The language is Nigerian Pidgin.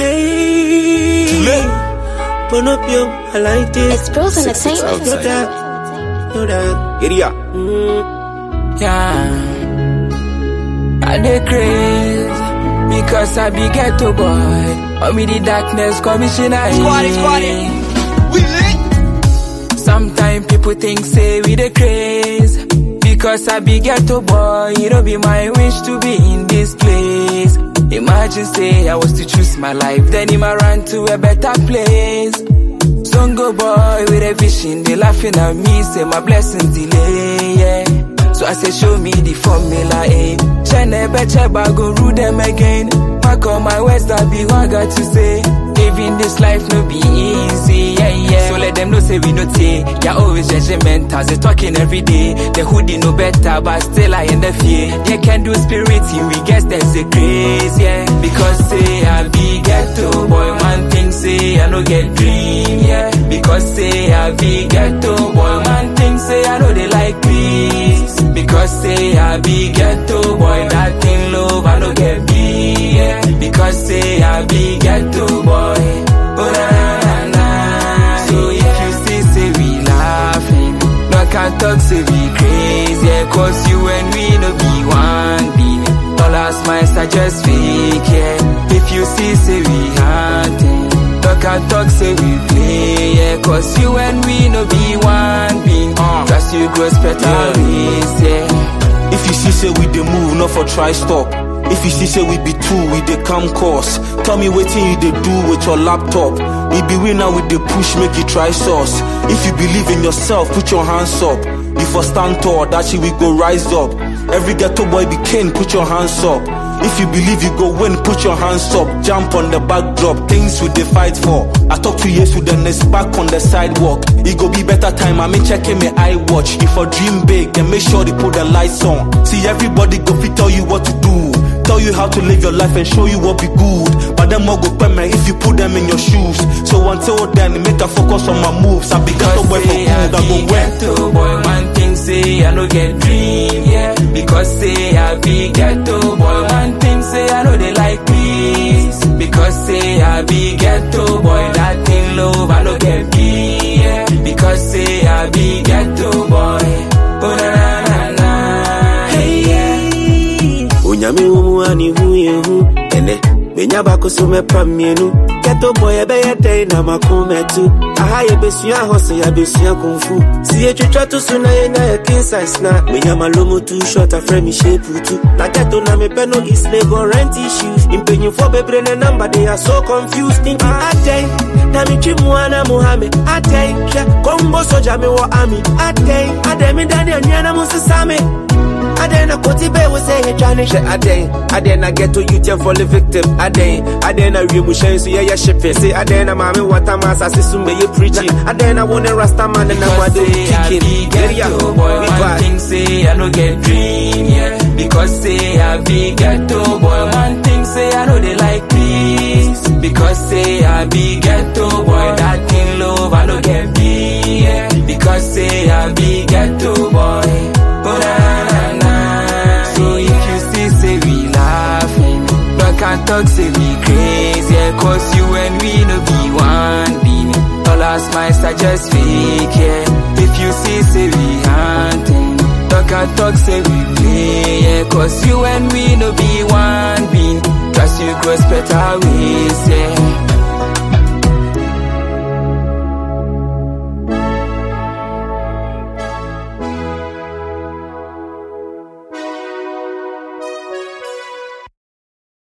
Hey, burn up your, I like this. It's Bros Entertainment. No doubt, no doubt. Giddy up. Mm. Yeah. I dey craze because I be ghetto boy. Oh me the darkness commissioner. Squatty, squatty. We lit. Sometimes people think say we the craze because I be ghetto boy. It don't be my wish to be in this place. Imagine say I was to choose my life, then him I ran to a better place. Zongo boy with a vision, they laughing at me, say my blessings delay, yeah. So I say show me the formula, eh. Chene beche go rule them again. Back on my words, that be what I got to say. Living this life no be easy, yeah, yeah. So let them know say we no take. Yeah, always judgmental, they talking every day. The hoodie no better, but still I in the fear. They can do spirit, we guess there's a grace, yeah. Because say I be ghetto boy, man thing say I no get dream, yeah. Because say I be ghetto boy, man thing say I know they like peace. Because say I be ghetto boy, that thing love I no get be, yeah. Because say I be ghetto boy, oh na na na. So if you see say we laughing, no I can talk say we crazy, yeah. Cause you and we no be one being. Dollars miles are just fake, yeah. If you see say we hunting, talk and talk say we play, yeah. Cause you and we no be one being. Uh, Trust you grows better ways, yeah. If you see say we dey move, not for try stop. If you see say we be two, we dey come course. Tell me wetin you dey do with your laptop. We be winner with the push, make you try source. If you believe in yourself, put your hands up. You for stand tall, that shit we go rise up. Every ghetto boy be king, put your hands up. If you believe you go win, put your hands up. Jump on the backdrop, things we dey fight for. I talk to years with the next back on the sidewalk. It go be better time, I mean checking my eye watch. If I dream big, then make sure they put the lights on. See everybody go fit tell you what to do. Tell you how to live your life and show you what be good. But them all go permanent if you put them in your shoes. So until then, make a focus on my moves. I be ghetto boy for say good, I go be win. ghetto boy, one thing say I no get dream, yeah. Because say I be ghetto boy, one thing say I know they like peace. Because say I be ghetto boy, that thing love I no get be, yeah. Because say I be ghetto boy, oh na na na na, hey yeah. onyame wɔ mu a ne hu yɛ hu ɛnɛ menya baako so mɛpa mmienu ghetto boy ɛbɛyɛ dɛn na mako mɛtu aha yɛbɛsua hɔ sɛ yɛabɛsua kumfu si yɛtwitwa to so na yɛnya yɛ king size na menya malomo too short afrɛ me shape tu na ghetto na mepɛ no is labor rent issues mpanyimfoɔ bebree ne number they are so confused nti adɛn na metwi mu ana muhame adɛn hwɛ kɔmbɔ sogya mewɔ army adɛn adɛn meda ne anua na mo nsesa me Aden na koti be we say he trying to Aden Aden na get to youth and fall a victim Aden Aden na real mushen so yeah yeah shipping Say Aden na mami wata masa sisu me ye preaching Aden na one rasta man and I'm Because do say I kicking be ghetto boy, we one bad. thing say I no get dream, yeah. Because say I be ghetto boy, one thing say I know they like peace. Because say I be ghetto boy, that thing love I no get be, yeah. Because say I be ghetto boy, oh na na na. So if you see say we laughing, no can talk say we crazy, yeah. Cause you and we no be one being. All our smiles are just fake, yeah. If you see, say we hunting. Talk and talk, say we play, yeah. Cause you and we no be one being. Trust you grows better ways, yeah.